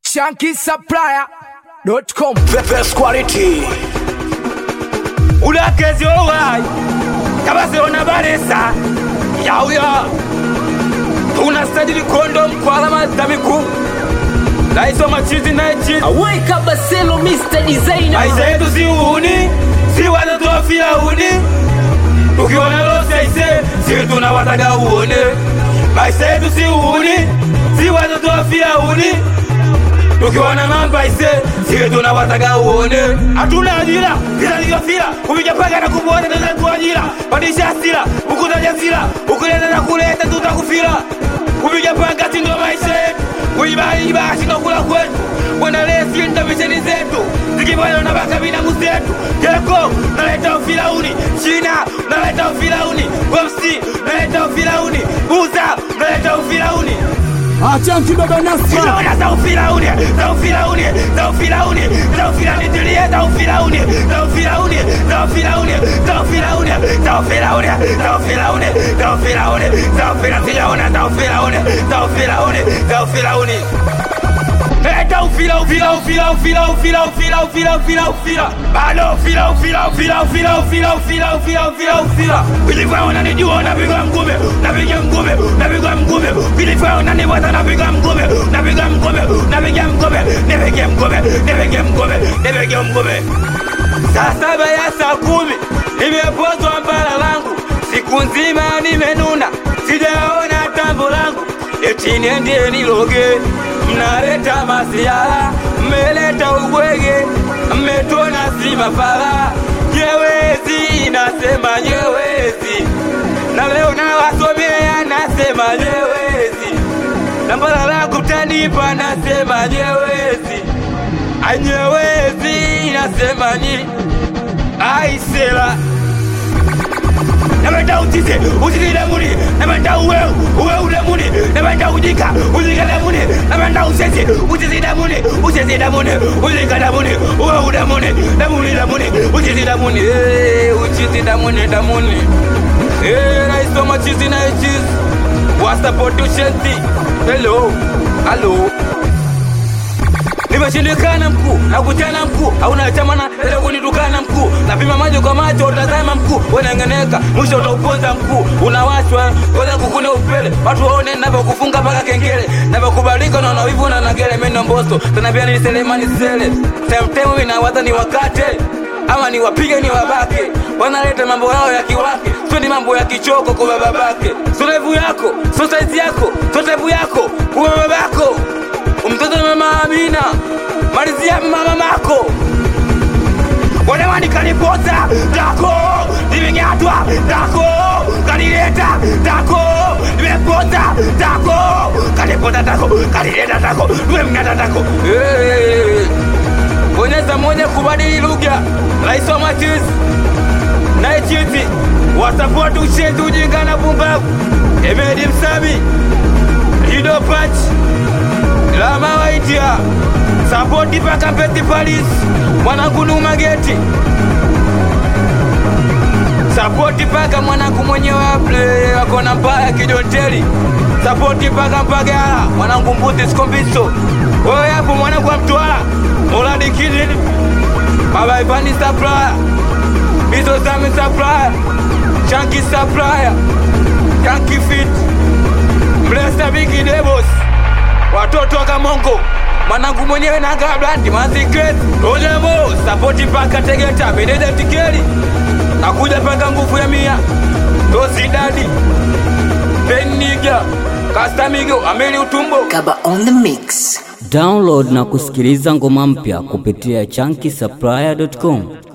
shankisupplier.com The best quality. ulakezi owai kabasiona balesa yauya tunasajili kondom kwa alama za miguu naisoma chizi naichizi Aweka Baselo Mr. Designer maisha yetu si uhuni si watoto wa firauni ukiona loseise si tunawataga uone maisha yetu si uhuni si watoto wa firauni ukiona mamba ise si tunawataga uone hatuna ajira vinalivyofira kupiga paka na kubuona tatu ajira pandisha hasira ukutaja sira ukileta na kuleta tutakufira kupiga paka si ndo maisha yetu kuibaiba shinokula kwetu bwana lesi ndo misheni zetu zikibana na baka binamu zetu jeko naleta ufirauni china naleta ufirauni wemsi naleta ufirauni buza naleta ufirauni achanki baba nasra Zinaona za ufirauni, za ufirauni, za ufirauni, za ufirauni, tulie za ufirauni, za ufirauni, za ufirauni, za ufirauni, za ufirauni, za ufirauni, za ufirauni, za ufirauni, sijaona za ufirauni, za ufirauni, za ufirauni. Eta ufira ufira ufira ufira ufira ufira ufira ufira ufira bado ufira ufira ufira ufira ufira ufira ufira ufira ufira vilivyo unanijua unapiga mgume unapiga mgume unapiga mgume vilivyo unaniweza napiga mgume unapiga mgume unapiga mgume nipige mgume nipige mgume nipige mgume saa saba ya saa kumi nimepozwa mbala langu siku nzima nimenuna sijaona tambo langu eti niende niloge mnaleta masiala mmeleta ubwege mmetona si mafala nyewezi nasema nyewezi na leo nawasomea nasema nyewezi na mbala langu tanipa nasema nyewezi anyewezi nasema ni aisela napenda utize utize lemuni napenda uweu uweu lemuni napenda ujika ujika lemuni napenda usezi usezi lemuni usezi lemuni ujika lemuni uweu lemuni lemuni lemuni uchizi lemuni Eh, uchizi lemuni lemuni Eh, naisoma chizi na chizi wasapoti ushenti hello halo nimeshindikana mkuu nakutana mkuu hauna chamana ile kunitukana mkuu napima maji kwa macho utazama mkuu wenengeneka mwisho utauponza mkuu unawashwa koza kukuna upele watu waone navyokufunga mpaka kengele navyokubalika na unawivu na nagele meno mboso tena pia ni selemani sele temtemu inawaza ni wakate ama ni wapige ni wabake wanaleta mambo yao ya kiwake sio ni mambo ya kichoko kwa babake sio levu yako sio saizi yako sio tevu yako kwa babako mtoto na mama Amina, malizia mama mako wanawani kanipoza tako nimeng'atwa tako kanileta tako nimepoza tako kanipoza tako kanileta tako nimemng'ata tako Eh, bonyeza moja kubadili lugha rais wa machizi naichizi wasapoti ushenzi ujinga na pumbavu emedi msami lido pachi lama waitia sapoti paka peti palis mwanangu numa geti sapoti paka mwanangu mwenyewe aple akona mbaya kijonteli sapoti paka mpagala mwanangu mbuzi sikombiso wewe hapo mwanangu wa mtwala muladi kidini baba ivani saplaya bizo zami saplaya chanki saplaya chanki fit mlesa bigi debos watoto wa Kamongo mwanangu mwenyewe na gablandi mazikreti ojemo sapoti paka Tegeta meneja tikeli nakuja paka nguvu ya mia tosidadi peniga kastamigo ameli utumbo Kaba on the mix Download na kusikiliza ngoma mpya kupitia chunky supplier.com.